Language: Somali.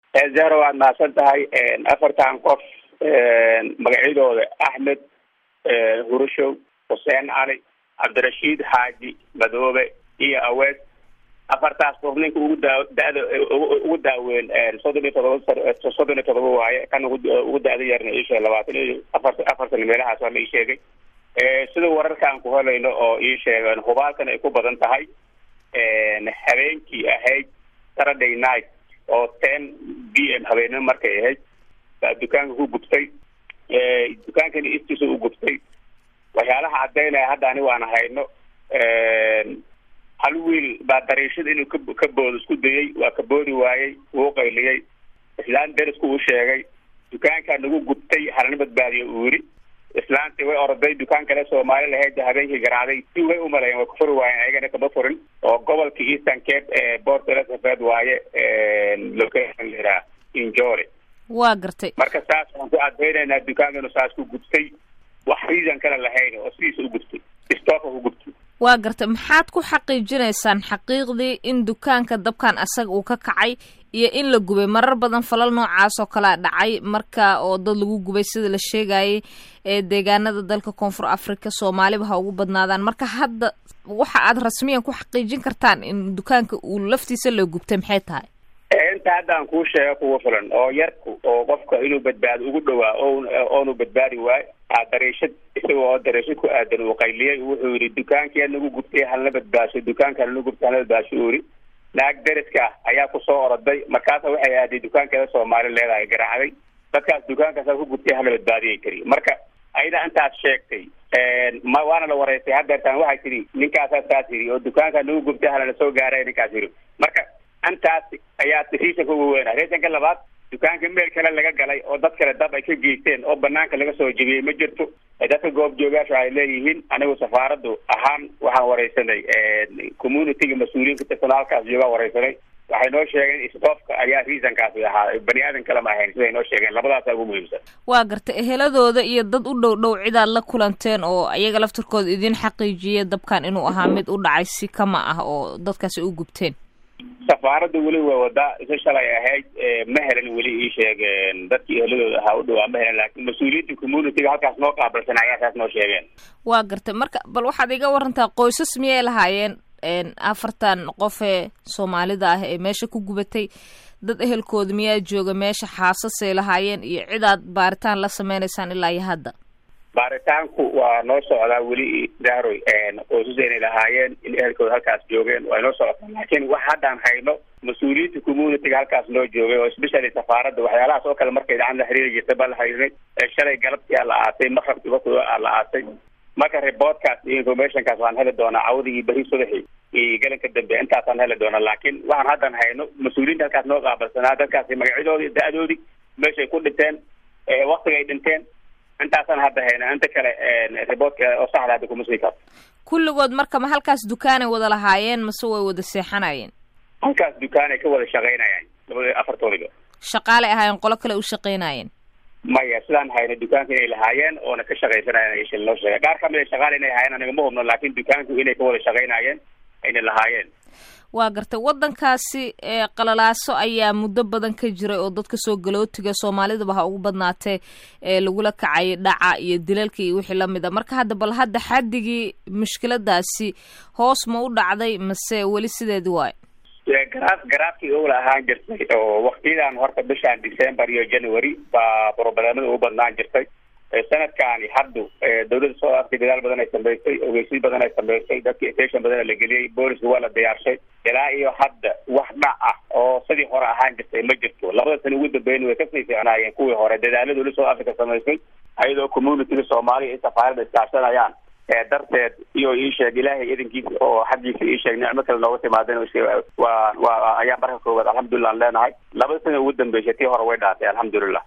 zahra waad mahadsan tahay afartan qof magacyadooda axmed hurushow xuseen cali cabdirashiid xaaji madoobe iyo aweed afartaas qof ninka ugu daa da-da ugu daaweyn soddon iyo todoba soddon iyo todoba waaye kan ugu da-da yarna iisheeg labaatan iyo afar afartan meelahaas waa la ii sheegay sida wararka aan ku helayno oo ii sheegeen hubaalkan ay ku badan tahay habeenkii ahayd saturday night oo ten b m habeenimo markay ahayd baa dukaanka ku gubtay dukaankani istiisa u gubtay waxyaalaha caddaynaya hadda ani waana hayno hal wiil baa dariishada inuu ka ka boodo isku dayey waa ka boodi waayey wuu qayliyey islaan derisku uu sheegay dukaankaa nagu gubtay halana badbaadiyo uu yidhi islaantii way oroday dukaan kale soomaali lahayd habeenkii garaacday si way umaleyen way kufuri waayeen ayagana kama furin oo gobolka eastern cape ee port elizabeth waaye location layihaha injore waa gartay marka saas waxaan ku cadaynaynaa dukaankanu saas ku gubtay wax reason kale lahayn oo sidiisa u gubtay stooka ku gubtay waa gartay maxaad ku xaqiijinaysaan xaqiiqdii in dukaanka dabkan asaga uu ka kacay iyo in la gubay marar badan falal noocaas oo kalea dhacay marka oo dad lagu gubay sida la sheegayay ee deegaanada dalka koonfur africa soomaaliba ha ugu badnaadaan marka hadda waxa aad rasmiyan ku xaqiijin kartaan in dukaanka uu laftiisa la gubtay maxay tahay inta hadda aan kuu sheego kuwa filan oo yarku oo qofka inuu badbaado ugu dhawaa o oonu badbaadi waayo aa dariishad isaga oo dariishad ku aadan uu qayliyay wuxuu yidhi dukaankii nagu gubtay halna badbaasho dukaanka halna gubtay halna badbaasho uu yidhi naag deriska ayaa kusoo oroday markaasa waxay aaday dukaankeeda soomaali leedahay garaacday dadkaas dukaankaasa ku gubtay hala badbaadiyay tiri marka ayada intaas sheegtay ma waana la wareysay hadeertaan waxay tidhi ninkaasaa saas yidhi oo dukaankaa nagu gubtay halana soo gaaray ninkaas yidhi marka intaas ayaa reasonka ugu weynaa reasonka labaad dukaanka meel kale laga galay oo dad kale dab ay ka geysteen oo banaanka laga soo jebiyey ma jirto dadka goob joogaasha waxay leeyihiin anigu safaaradu ahaan waxaan wareysanay communityga mas-uuliyiinka personaalkaas joogaa wareysanay waxay noo sheegeen stofka ayaa reasonkaasi ahaa bani aadan kale ma ahayn siday noo sheegeen labadaasa ugu muhiimsan waa gartay eheladooda iyo dad u dhow dhow cidaad la kulanteen oo ayaga laftirkooda idin xaqiijiya dabkan inuu ahaa mid u dhacay si kama ah oo dadkaasi u gubteen safaarada weli waa wadaa isa shalay ahayd ma helan weli ii sheegeen dadkii eheladooda ahaa u dhawaa ma helan laakiin mas-uuliyiinta communityga halkaas noo qaabilsan ayaa saas noo sheegeen waa gartay marka bal waxaad iga warantaa qoysas miyay lahaayeen afartan qof ee soomaalida ah ee meesha ku gubatay dad ehelkooda miyaa jooga meesha xaasasay lahaayeen iyo cidaad baaritaan la sameynaysaan ilaa iyo hadda baaritaanku waa noo socdaa weli dahroy qoysas inay lahaayeen in ehelkooda halkaas joogeen waa noo socotaa laakiin wax haddaan hayno mas-uuliyiinta communityga halkaas noo joogay oo especially safaaradda waxyaalahaas oo kale markay dhacan la xiriiri jirtay baa la xiriirinay shalay galabtii aa la aasay maqrabkii waktiga aa la aasay marka reportkaas iyo informationkaas waan heli doonaa cawdii iyo beri subaxii iyo galanka dambe intaasaan heli doonaa laakiin waxaan haddan hayno mas-uuliyiinta halkaas noo qaabilsanaa dadkaasi magacyadoodii da-doodii meeshay ku dhinteen waktiga ay dhinteen intaasaan hadda hayna inta kale reportka oo saxda hadda kuma sii karto kulligood marka ma halkaas dukaanay wada lahaayeen mase way wada seexanayeen halkaas dukaan ay ka wada shaqaynayaan labada afartoodiba shaqaalay ahaayeen qolo kale u shaqaynayeen maya sidaan hayno dukaanka inay lahaayeen oona ka shaqaysanayeen shil noo sheegay qaar kamid a shaqaal inay haayeen aniga ma hubno laakiin dukaanku inay ka wada shaqaynayeen ayna lahaayeen waa gartay waddankaasi ee qalalaaso ayaa muddo badan ka jiray oo dadka soo galootiga soomaalidaba ha ugu badnaatee ee lagula kacay dhaca iyo dilalka iyo wixii lamid a marka hadda bal hadda xaddigii mushkiladaasi hoos ma u dhacday mase weli sideedi waayo garaaf garaafkii owla ahaan jirtay oo waktiyadan horta bishaan december iyo january baa brobalemada ugu badnaan jirtay sanadkaani haddu dawladda soo afrika dadaal badan ay samaysay ogeysiin badan ay samaysay dadki station badan la geliyey booliska waa la diyaarshay ilaa iyo hadda wax dhac ah oo sidii hore ahaan jirtay ma jirto labada sana ugu dambeyn way kasii fiicnaayeen kuwii hore dadaalada dawladda soo africa samaysay ayadoo communityga soomaaliya ay safaarada iskaashanayaan darteed iyo ii sheeg ilaahay idankiisa oo xaggiisa ii sheeg nicmo kale nooga timaadeen waa waa ayaa marka koowaad alxamdulilah an leenahay labada sana ugu dambeysay tii hore way dhaatay alxamdulilah